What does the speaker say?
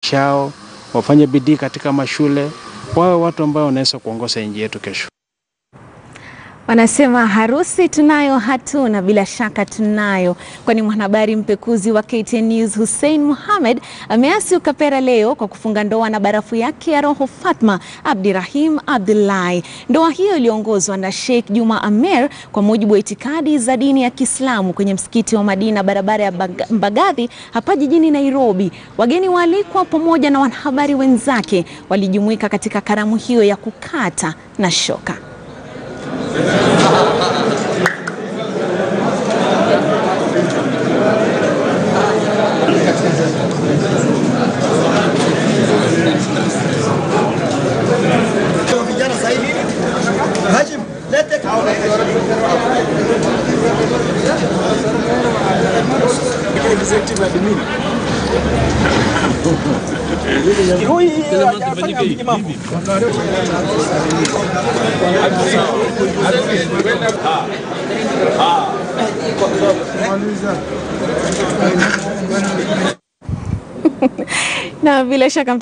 chao, wafanye bidii katika mashule, wawe watu ambao wanaweza kuongoza nchi yetu kesho. Wanasema harusi tunayo hatuna, bila shaka tunayo, kwani mwanahabari mpekuzi wa KTN News Hussein Mohamed ameasi Ukapera leo kwa kufunga ndoa na barafu yake ya roho Fatma Abdirahim Abdullahi. Ndoa hiyo iliongozwa na Sheikh Juma Amer kwa mujibu wa itikadi za dini ya Kiislamu kwenye msikiti wa Madina, barabara ya Mbagathi hapa jijini Nairobi. Wageni waalikwa pamoja na wanahabari wenzake walijumuika katika karamu hiyo ya kukata na shoka. na bila shaka